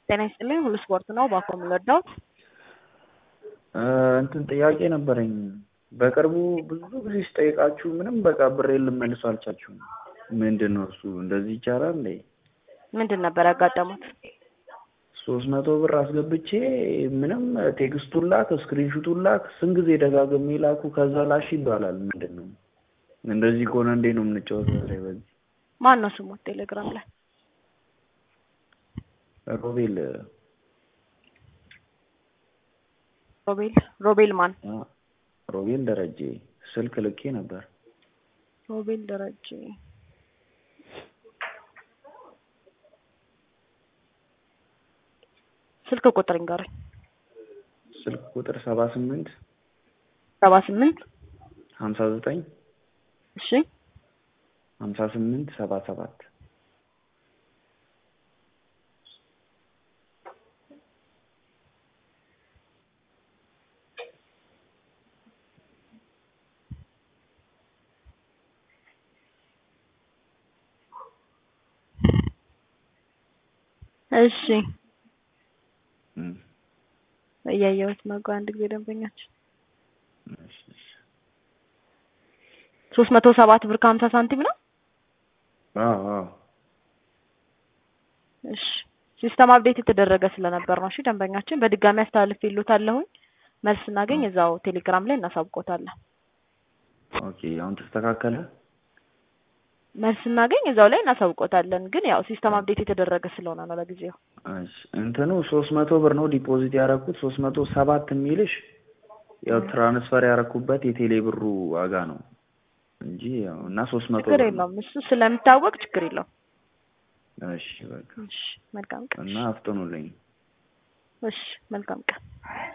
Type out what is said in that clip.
ጤና ይስጥልኝ ሁሉ ስፖርት ነው ባኮ የምንወዳውት እንትን ጥያቄ ነበረኝ። በቅርቡ ብዙ ጊዜ ስጠይቃችሁ ምንም በቃ ብሬን ልመልሱ አልቻችሁም። ምንድን ነው እሱ? እንደዚህ ይቻላል እንዴ? ምንድን ነበር ያጋጠሙት? ሶስት መቶ ብር አስገብቼ ምንም ቴክስቱን ላክ ስክሪንሹቱን ላክ ስንት ጊዜ ደጋግሜ ላኩ። ከዛ ላሽ ይባላል። ምንድን ነው እንደዚህ ከሆነ እንዴ ነው የምንጫወተው? ላይ በዚህ ማን ነው ስሙ ቴሌግራም ላይ? ሮቤል ሮቤል ሮቤል ማን? ሮቤል ደረጀ ስልክ ልኬ ነበር። ሮቤል ደረጀ ስልክ ቁጥር ይንገሩኝ። ስልክ ቁጥር ሰባ ስምንት ሰባ ስምንት ሀምሳ ዘጠኝ እሺ ሀምሳ ስምንት ሰባ ሰባት እሺ እያየሁት ነው። ቆይ አንድ ጊዜ ደንበኛችን ሶስት መቶ ሰባት ብር ከሀምሳ ሳንቲም ነው። አዎ አዎ እሺ ሲስተም አፕዴት የተደረገ ስለነበር ነው። እሺ ደንበኛችን በድጋሚ አስተላልፍ ይሉታለሁኝ። መልስ ስናገኝ እዛው ቴሌግራም ላይ እናሳውቆታለን። ኦኬ አሁን ተስተካከለ። መልስ ስናገኝ እዛው ላይ እናሳውቆታለን። ግን ያው ሲስተም አፕዴት የተደረገ ስለሆነ ነው ለጊዜው። እሺ እንትኑ ሶስት መቶ ብር ነው ዲፖዚት ያደረኩት ሶስት መቶ ሰባት የሚልሽ ያው ትራንስፈር ያደረኩበት የቴሌ ብሩ ዋጋ ነው እንጂ ያው እና ሶስት መቶ ችግር የለውም እሱ ስለሚታወቅ ችግር የለውም። እሺ በቃ እሺ መልካም ቀን። እና አፍጥኑልኝ። እሺ መልካም ቀን።